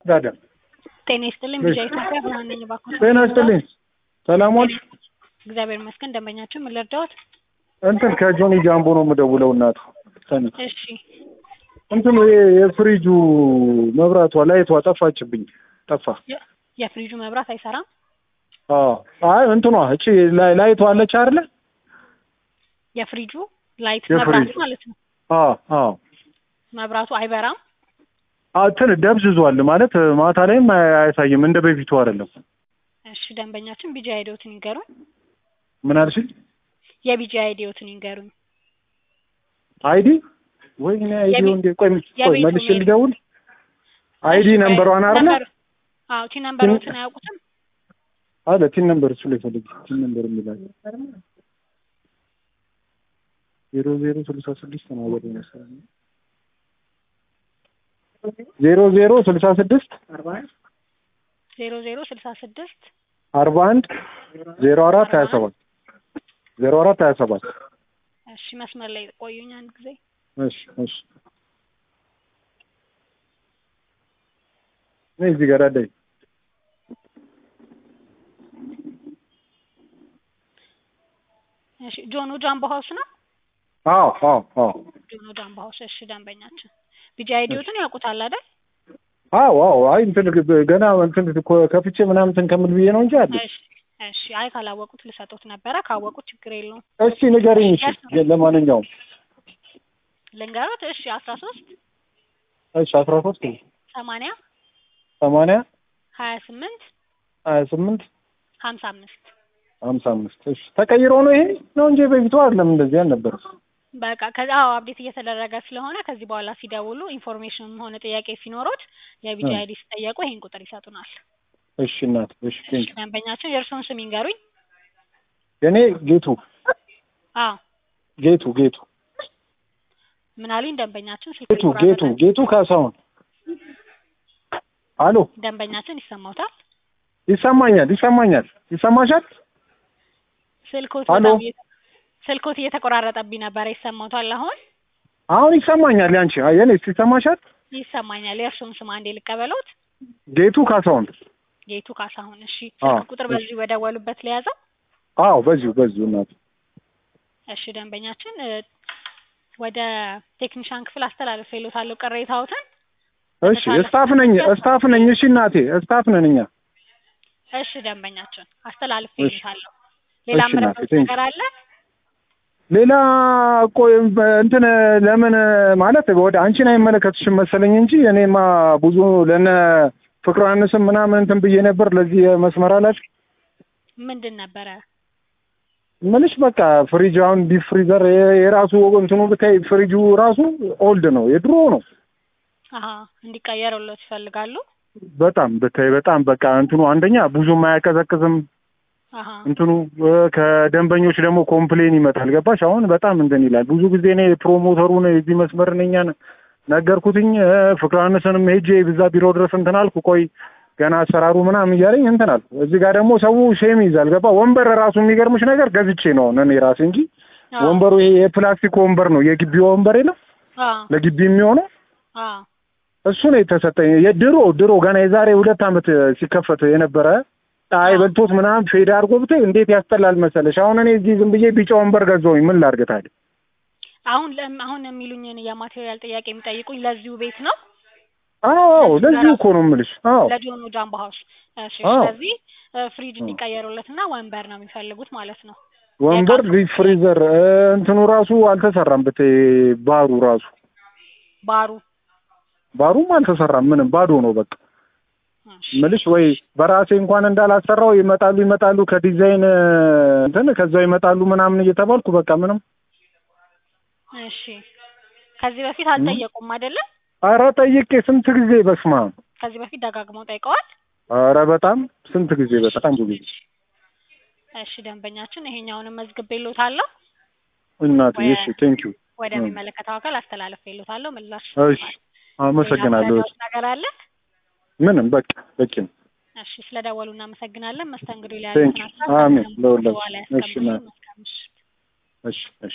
ጋደም ጤና ይስጥልኝ ቢጫ ኢትዮጵያ ብርሃን ነኝ እባክዎት ጤና ይስጥልኝ ሰላም ዋልሽ እግዚአብሔር ይመስገን ደንበኛችን ምን ልርዳዎት እንትን ከጆኒ ጃምቦ ነው የምደውለው እናቱ ሰኒ እሺ እንትን የ- የፍሪጁ መብራቷ ላይቷ ጠፋችብኝ ጠፋ የ- የፍሪጁ መብራት አይሰራም አዎ አይ እንትኗ እቺ ላይ- ላይቷ አለች አይደለ የፍሪጁ ላይት የፍሪጁ። መብራቱ ማለት ነው አዎ አዎ መብራቱ አይበራም አ- እንትን ደብዝዟል ማለት ማታ ላይም አይ- አያሳይም እንደ በፊቱ አይደለም እሺ ደንበኛችን ቢጂ አይዲዎትን ይንገሩኝ ምን አልሽኝ የቢጂ አይዲዎትን ይንገሩኝ አይዲ ወይ እኔ አይዲ የቤት- እንዴ ቆይ ቆይ የቤቱ መልሼ ሜል- ልደውል አይዲ እሺ፣ ነምበሯን አይደለ ነምበር- አዎ ቲ ነምበሮትን አያውቁትም አለ ቲን ነምበር እሱ ላይ ፈልግ ቲን ነምበር የሚላል ዜሮ ዜሮ ስልሳ ስድስት ነው ወደ መሰለኝ ዜሮ ዜሮ ስልሳ ስድስት ዜሮ ዜሮ ስልሳ ስድስት አርባ አንድ ዜሮ አራት ሀያ ሰባት ዜሮ አራት ሀያ ሰባት እሺ መስመር ላይ ቆዩኝ አንድ ጊዜ እሺ እሺ ነይ እዚህ ጋር አለኝ እሺ ጆኖ ጃምቦ ሀውስ ነው አዎ አዎ አዎ ጆኖ ጃምቦ ሀውስ እሺ ደንበኛችን ቢጂ አይዲዎትን ያውቁታል አይደል አዎ አዎ አይ እንትን ግ- ገና እንትን ኮ- ከፍቼ ምናምን እንትን ከምል ብዬ ነው እንጂ አለ እሺ እሺ አይ ካላወቁት ልሰጦት ነበረ ካወቁት ችግር የለውም እስኪ ንገሪኝ እሺ ለማንኛውም ልንገሮት እሺ አስራ ሶስት እሺ አስራ ሶስት ሰማንያ ሰማንያ ሀያ ስምንት ሀያ ስምንት ሀምሳ አምስት ሀምሳ አምስት እሺ ተቀይሮ ነው ይሄ ነው እንጂ በፊቱ አይደለም እንደዚህ አልነበረም በቃ ከዛ አዎ አፕዴት እየተደረገ ስለሆነ ከዚህ በኋላ ሲደውሉ ኢንፎርሜሽንም ሆነ ጥያቄ ሲኖሮት የቢጂ እ። አይዲ ሲጠየቁ ይሄን ቁጥር ይሰጡናል እሺ እናት እሺ ቴንክ ደንበኛችን የእርስዎን ስም ይንገሩኝ የኔ ጌቱ አዎ ጌቱ ጌቱ ምን አሉኝ ደንበኛችን ስልክ ጌቱ ጌቱ ይቆራረጣል። ጌቱ ካሳሁን አሎ ደንበኛችን ይሰማውታል ይሰማኛል ይሰማኛል ይሰማሻል ስልኮት አሎ። በጣም እየተ- ስልኮት እየተቆራረጠብኝ ነበረ ይሰማውታል አሁን አሁን ይሰማኛል ያንቺ አይ የኔ ይሰማሻል ይሰማኛል የእርስዎን ስም አንዴ ልቀበሎት ጌቱ ካሳሁን ጌቱ ካሳሁን እሺ አዎ፣ ስልክ ቁጥር በዚህ በደወሉበት ለያዘው አዎ በዚሁ በዚሁ እናት እሺ ደንበኛችን እ፣ ወደ ቴክኒሻን ክፍል አስተላልፌልዎታለሁ ቅሬታዎትን እሺ ስታፍ ነኝ ስታፍ ነኝ እሺ እናቴ ስታፍ ነን እኛ እሺ ደንበኛችን አስተላልፌልዎታለሁ ሌላ እሺ እናቴ፣ ምረጡት ቴንክ ነገር አለ ሌላ ቆይ እንትን ለምን ማለት ወደ አንቺን አይመለከትሽም መሰለኝ እንጂ እኔማ ብዙ ለነ ፍቅር ዮሐንስም ምናምን እንትን ብዬ ነበር ለዚህ መስመር አላች ምንድን ነበረ ምንሽ በቃ ፍሪጅ አሁን ዲፕ ፍሪዘር የ- የራሱ እንትኑ ብታይ ፍሪጁ ራሱ ኦልድ ነው የድሮ ነው አሀ እንዲቀየርሎት ይፈልጋሉ በጣም ብታይ በጣም በቃ እንትኑ አንደኛ ብዙም አያቀዘቅዝም አሀ እንትኑ እ፣ ከደንበኞች ደግሞ ኮምፕሌን ይመጣል ገባሽ አሁን በጣም እንትን ይላል ብዙ ጊዜ እኔ ፕሮሞተሩን የዚህ መስመር ነኛ ነገርኩትኝ እ፣ ፍቅር ዮሐንስንም ሄጄ ብዛ ቢሮ ድረስ እንትን አልኩ ቆይ ገና አሰራሩ ምናምን እያለኝ እንትን አልኩ እዚህ ጋር ደግሞ ሰው ሼም ይዛል ገባ ወንበር ራሱ የሚገርምሽ ነገር ገዝቼ ነው አሁን እኔ ራሴ እንጂ አዎ ወንበሩ ይሄ የፕላስቲክ ወንበር ነው የግቢ ወንበር የለም አዎ ለግቢ የሚሆነው አዎ እሱ ነው የተሰጠኝ የድሮ ድሮ ገና የዛሬ ሁለት ዓመት ሲከፈት የነበረ ፀሐይ በልቶት ምናምን ፌድ አድርጎ ብታይ እንዴት ያስጠላል መሰለሽ አሁን እኔ እዚህ ዝም ብዬ ቢጫ ወንበር ገዛሁኝ ምን ላድርግ ታዲያ አሁን ለም- አሁን የሚሉኝን የማቴሪያል ጥያቄ የሚጠይቁኝ ለዚሁ ቤት ነው አዎ ለዚሁ እኮ ነው የምልሽ አዎ ለጆኑ ጃምቦ ሀውስ እሺ አዎ። ስለዚህ እ፣ ፍሪጅ እንዲቀየሩለትና ወንበር ነው የሚፈልጉት ማለት ነው ወንበር ዲፕ ፍሪዘር እ፣ እንትኑ ራሱ አልተሰራም ብታይ ባሩ ራሱ ባሩ ባሩም አልተሰራም ምንም ባዶ ነው በቃ እሺ ምልሽ ወይ በራሴ እንኳን እንዳላሰራው ይመጣሉ ይመጣሉ ከዲዛይን እ፣ እንትን ከዛው ይመጣሉ ምናምን እየተባልኩ በቃ ምንም እሺ ከዚህ በፊት አልጠየቁም አይደለም ኧረ ጠይቄ ስንት ጊዜ በስማ ከዚህ በፊት ደጋግመው ጠይቀዋል ኧረ በጣም ስንት ጊዜ በጣም ብዙ ጊዜ እሺ ደንበኛችን ይሄኛውንም መዝግቤልዎታለሁ እናቴ ወይ- እሺ ቴንክ ዩ ወደሚመለከተው አካል አስተላልፌልዎታለሁ ምላሽ እሺ አመሰግናለሁ ሌላ ነገር አለ ምንም በቃ በቂ ነው እሺ ስለደወሉ እናመሰግናለን መስተንግዶ ላይ ቴንክ ዩ ያሉትን ሀሳብ አሜን ከስም ለሁላችሁ በኋላ እሺ ያስቀምጡልኝ እናቴ መልካም ምሽት እሺ እሺ